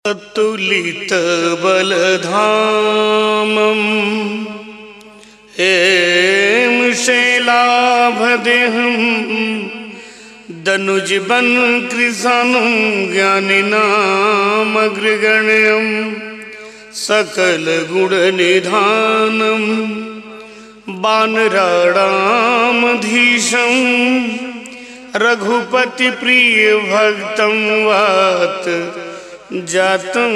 तुलितबलधामम् हेम शैलाभदेहम् दनुजबन् कृशानं ज्ञानिनामग्रगण्यम् सकलगुणनिधानम् बानराणामधीशम् रघुपतिप्रियभक्तं वात जातं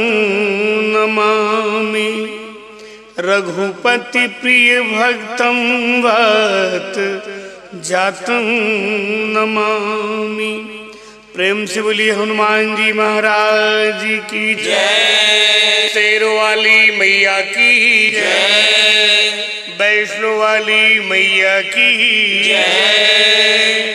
नमामि रघुपतिप्रियभक्तं वात जातं नमामि प्रेम से बोलिए हनुमान जी महाराज की जय शेरों वाली मैया की जय वैष्णो वाली मैया की जय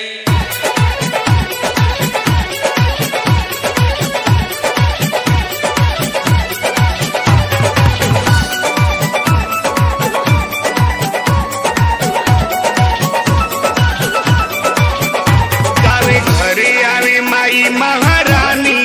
गावे घरे आवे माई महारानी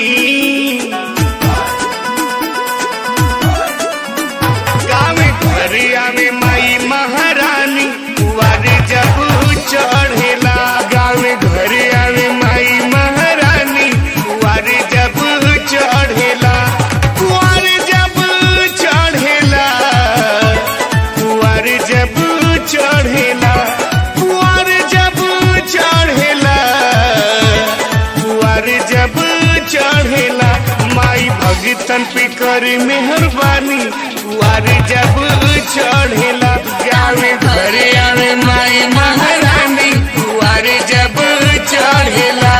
गावे घरे आवे माई महारानी कुवारे जब चढ़ेला गावे घरे आवे माई महारानी कुवारे जब चढ़ेला कुवारे जब चढ़ेला कुवारे जब चढ़ेला कुवारे जब चढ़ेला कुवारे जब चढ़ेला माई भगतन पे कर मेहरबानी कुवारे जब चढ़ेला गावे घरे आवे माई महारानी कुवारे जब चढ़ेला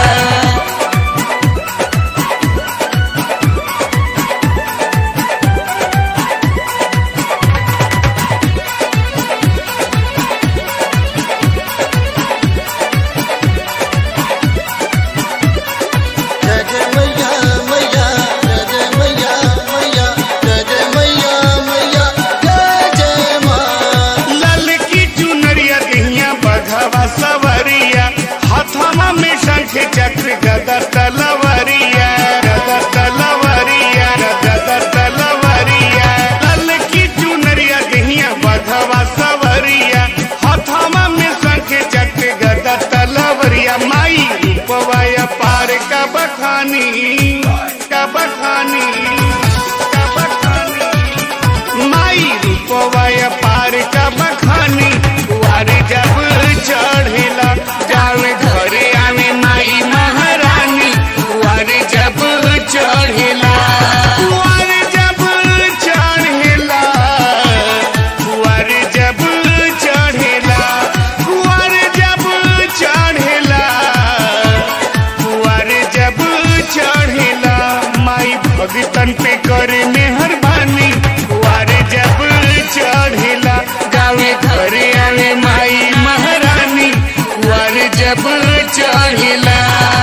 जय जय मैया मैया जय जय मैया मैया जय जय मैया मैया जय जय माँ लाल की चुनरिया दिहिया बघवा सवरिया हथवा में शंख चक्र गदा तलवरिया गदा तलवरिया गदा तलवरिया लाल की चुनरिया दिहिया बघवा सवरिया हथवा में शंख चक्र गदा तलवरिया माई रूपवाया पार का बखानी का बखानी का बखानी माई रूपवाय पार का बखानी कुआरे जब चढ़ेला जावे घरे आवे माई महारानी कुआरे जब चढ़ेला कुआरे जब चढ़ेला कुआरे जब चढ़ेला कुआरे जब चढ़ेला कुआरे जब चढ़ेला माई भगतन पे करे मेहरबानी कुआरे जब चढ़ेला गावे घरे आवे माई महारानी कुआरे जब चढ़ेला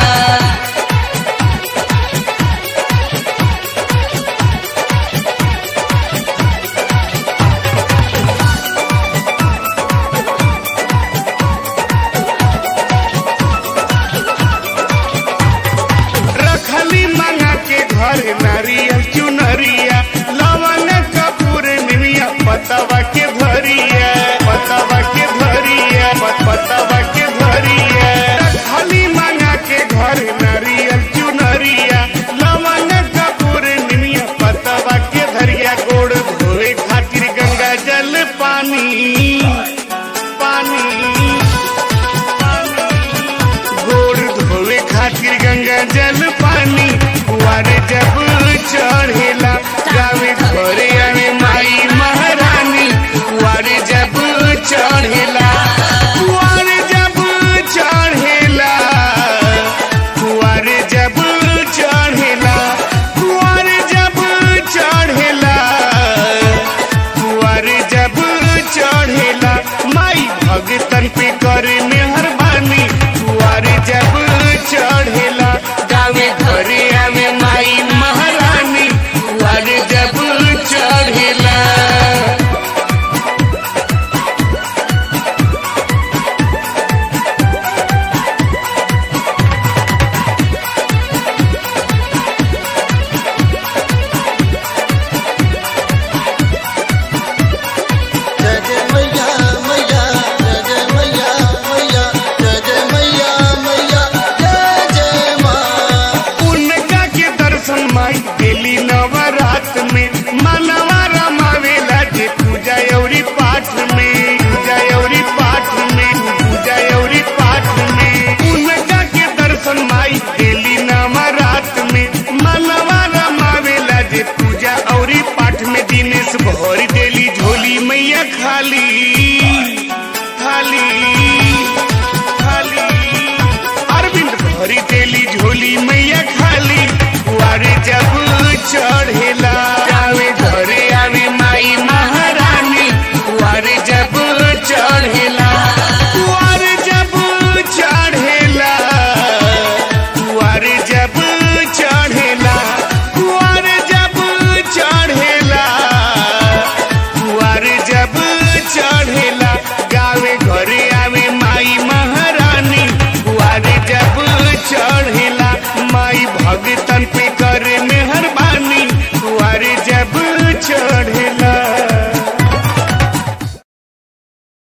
रखली मंगा के घर नारियल चुनरिया लवन कपूर निमिया पतवा के भरिया पतवा के भरिया पत- पतवा के भरिया रखली मंगा के घर नारियल चुनरिया लवन कपूर निमिया पतवा के धरिया गोड़ धोए खातिर गंगा जल पानी पानी गोड़ धोवे खातिर गंगा जल पानी कुआरे जब चढ़ेला गावे घरे आवे माई महारानी कुआरे जब माई गेली नवरात में मनवा